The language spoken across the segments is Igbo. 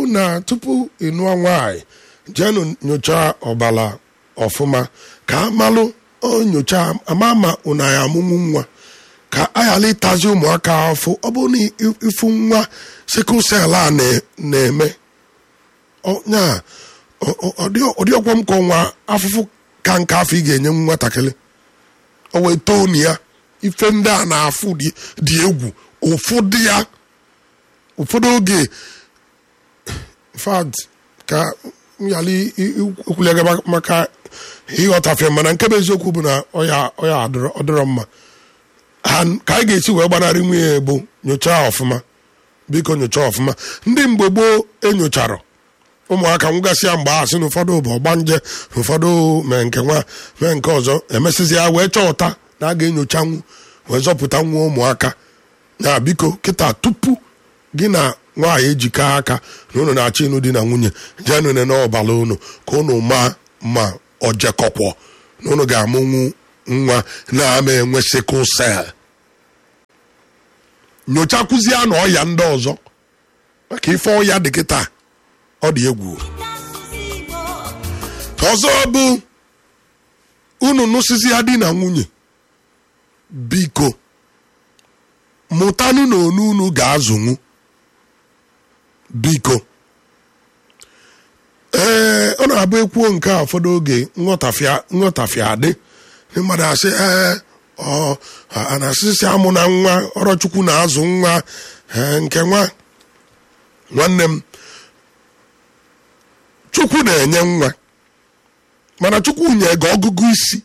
na tupu ịnụọ nwaanyị jeenụ nyochaa ọbara ọfụma ka amalụ onyocha ama ma ụna ya amụmụ nwa ka ayala ịtazi ụmụaka afọ ọ bụrụ na ịfụ nwa sikụl sel a na- na-eme nya ọdị ọgwọ m ka ọnwa afụfụ ka nke afọ ị ga-enye nwatakịrị o wee tonu ya ife ndị a na-afụ dị dị egwu ụfọdụ ya ụfọdụ oge fad ka nyali okwulega maka ịghọtafe mana nke bụ eziokwu bụ na ọya ọya adịrọ ọdịrọ mma ha ka anyị ga-esi wee gbanarị nwunye bụ nyochaa ọfụma biko nyochaa ọfụma ndị mgbe gboo enyochara ụmụaka nwụgasị ya mgbe a sị na ụfọdụ bụ ọgbanje na ụfọdụ mee nke nwa mee nke ọzọ emesịzi ya wee chọpụta na a ga-enyochanwu wee zọpụta nwa ụmụaka ya biko kịta tupu gị na nwaanyị ejikọ aka na unu na-achọ ịnụ di na nwunye jee nune n'ọbala unu ka unu ma ma ọ jekọkwọ na unu ga-amụnwu nwa na-ama enwe sikụl sel nyochakwụzie na ọya ndị ọzọ maka ife ọya dị kịta ọ dị egwu ọzọ bụ unu nụsịsị ya di na nwunye biko mụtanụ na onu unu ga-azụnwu biko ee ọ na-abụ ekwuo nke a ụfọdụ oge nghọtafịa nghọtafịa adị ndị mmadụ asị ee ọ a na-asịsị amụ na nwa ọrọchukwu na-azụ nwa ee, nke nwa nwanne m chukwu na-enye nwa mana chukwu nye gị ọgụgụ isi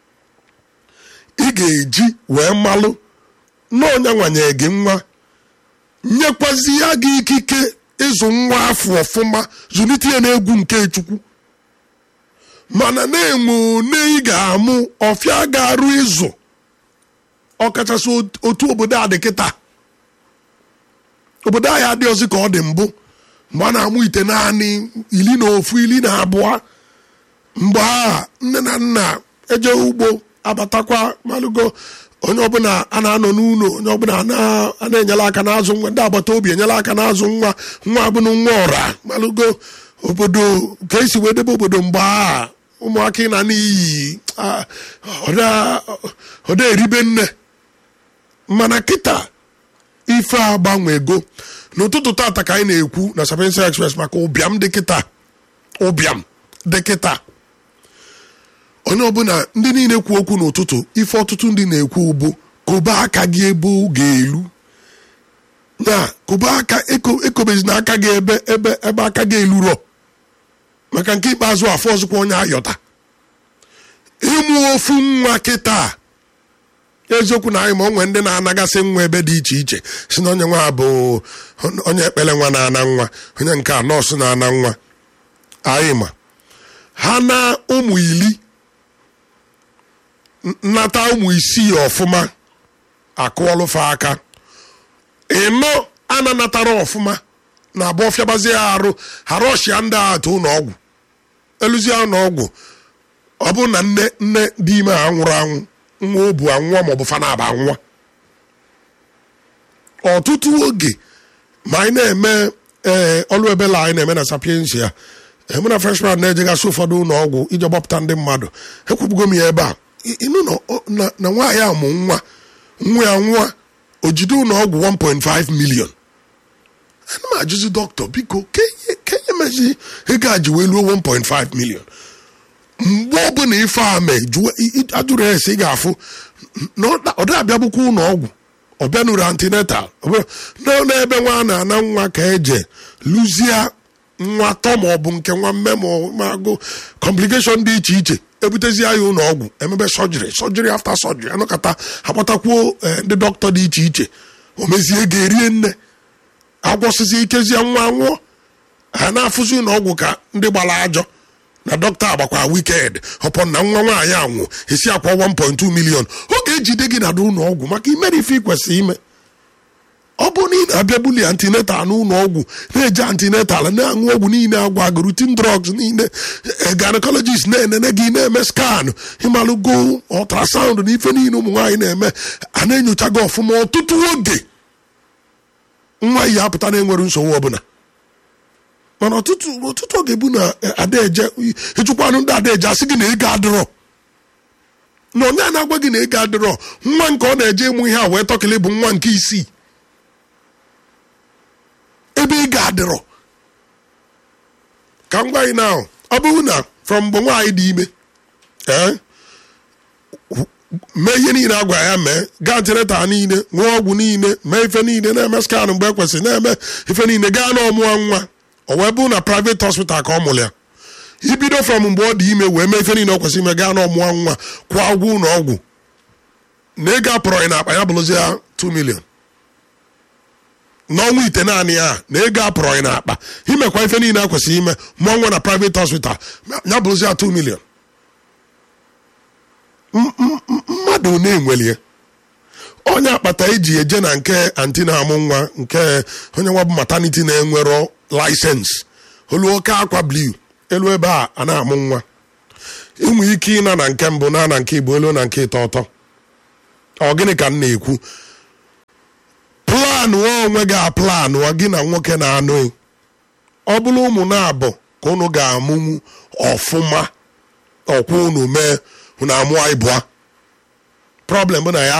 ị ga-eji wee malụ na onye nwanye gị nwa nyekwazi ya gị ikike ịzụ nwa afọ ọfụma zụlite ya n'egwu nke chukwu mana na-enwe one ị ga-amụ ọfịa ga-arụ ịzụ ọkachasị otu obodo a dị kịta obodo anyị adịghịzi ka ọ dị mbụ mgbe a na-amụ ite naanị iri na ofu iri na abụọ mgbe a nne na nna eje ugbo abatakwa malụgo onye ọbụla a na-anọ n'ụlọ onye ọbụla a na- a na-enyere aka n'azụ nwa ndị agbata obi enyere aka n'azụ nwa nwa abụrụ nwa ọra malụgo obodo ka esi wee debe obodo mgbe a ụmụaka ị na n'iyi ah, ọda- ọda eribe nne mana kịta ife agbanwego n'ụtụtụ tata ka anyị na-ekwu na Sapiensia Express maka ụbịam dị kịta ụbịam dị kịta onye ọbụla ndị niile kwu okwu n'ụtụtụ ife ọtụtụ ndị na-ekwu bụ kobe aka gị ebe ọ ga-elu na kobe aka eko- ekobezina aka gị ebe ebe ebe aka gị elurọ maka nke ikpeazụ afọ ọzọkwa onye ayọta ịmụ ofu nwa kịta eziokwu na anyị ma onwe ndị na-anagasị nwa ebe dị iche iche si na onye nwa bụ onye ekpere nwa na-ana nwa onye nke a nọọsụ na-ana nwa anyị ma ha na ụmụ ili nnata ụmụ isii ọfụma akụọlụfa aka ịnọ ananatara ọfụma na abụọ fịabazie ya arụ hara ọchịa ndị a atụ ụlọ ọgwụ eluzie ụlọ ọgwụ ọ bụrụ na nne nne dị ime a nwụrụ anwụ nwa o bu anwụọ maọbụ fanaba anwụọ ọtụtụ oge ma anyị na-eme ee ọlụ ebela anyị na-eme na sapiensia mụ na freshman na-ejegasị ụfọdụ ụlọ ọgwụ iji gbapụta ndị mmadụ ekwubugo m ya ebe a I- ịnụ na ọ- na- na nwaanyị a mụ nwa nwa ya nwa o jide ụlọ ọgwụ 1.5 million ana m ajụzi dọkịta biko kenye mezi ego a ji wee luo 1.5 million mgbe ọbụla ife a mee jụọ i- i- ajụrụ ya esi ị ga-afụ na ọ da- ọ dịghị abịagbukwa ụlọ ọgwụ ọ bịanụrụ antinetal ọ bụrụ na n'ebe nwa a na-ana nwa ka eje lụzie nwa tọ ma ọ bụ nke nwa mme ma ọ ma agụ kọmplikeshọn dị iche iche ebutezie ya ụlọ ọgwụ emebe sọjiri sọjiri afta sọjiri anọkọta akpọtakwuo eh, ndị dọkịta dị iche iche o mezie ga-erie nne agwọsịzi ikezie nwa nwụọ ha na-afụzi ụlọ ọgwụ ka ndị gbara ajọ na dọkịta agbakwa wiked ọpọ na nwa nwaanyị anwụ esi akwa 1.2 milion ọ ga-ejide gị na ụlọ ọgwụ maka imere ife ị kwesịrị ime ọ bụrụ na ị na-abịa buli antinetal n'ụlọ ọgwụ na-eje antinetal na-aṅụ ọgwụ niile agwa gị rutin drugs niile gynecologist na-enene gị na-eme skan ịmalụgo ultrasound na ife niile ụmụ nwaanyị na-eme a na-enyocha gị ọfụma ọtụtụ oge nwa yi apụta na-enwere nsogbu ọbụla mana ọtụtụ ọtụtụ oge bụ na adaeje ịchụkwanụ ndị adaeje asị gị na ego adịrọ na onye a na-agwa gị na ego adịrọ nwa nke ọ na-eje ịmụ ihe a wee tọkịlị bụ nwa nke isii ebe ego adịrọ ka m gwa gị na ọ bụrụ na from mgbe nwaanyị dị ime ee mee ihe niile a gwara ya mee gaa tireta niile ṅụọ ọgwụ niile mee ife niile na-eme skanụ mgbe ekwesịrị na-eme ife niile gaa na ọmụọ nwa o wee bụrụ na private hospital ka ọ mụrụ ya ibido from mgbe ọ dị ime wee mee ife niile ọ kwesịrị ime gaa na ọmụọ nwa kwụọ ụgwọ ụlọ ọgwụ na ego apụrọghị na akpa ya bụrụzi ya 2 million n'ọnwa ite naanị ya na ego apụrọghị na akpa imekwa ife niile a kwesịrị ime mụọ nwa na private hospital ya bụrụzi ya 2 million mmadụ na-enwelie onye akpata eji eje na nke anti na-amụ nwa nke onye nwa bụ maternity na-enwero laịsensị olu oke akwa blu elu ebe a a na-amụ nwa inwe ike ịna na nke mbụ na na nke igbo elu na nke ịtọ ọtọ ọ gịnị ka m na-ekwu planụ onwe gị aplanụ gị na nwoke na-anụ ọ bụrụ ụmụ na-abụ ka unu ga-amụnwu ọfụma ọkwa unu mee unu amụọ ịbụa problem bụ na ya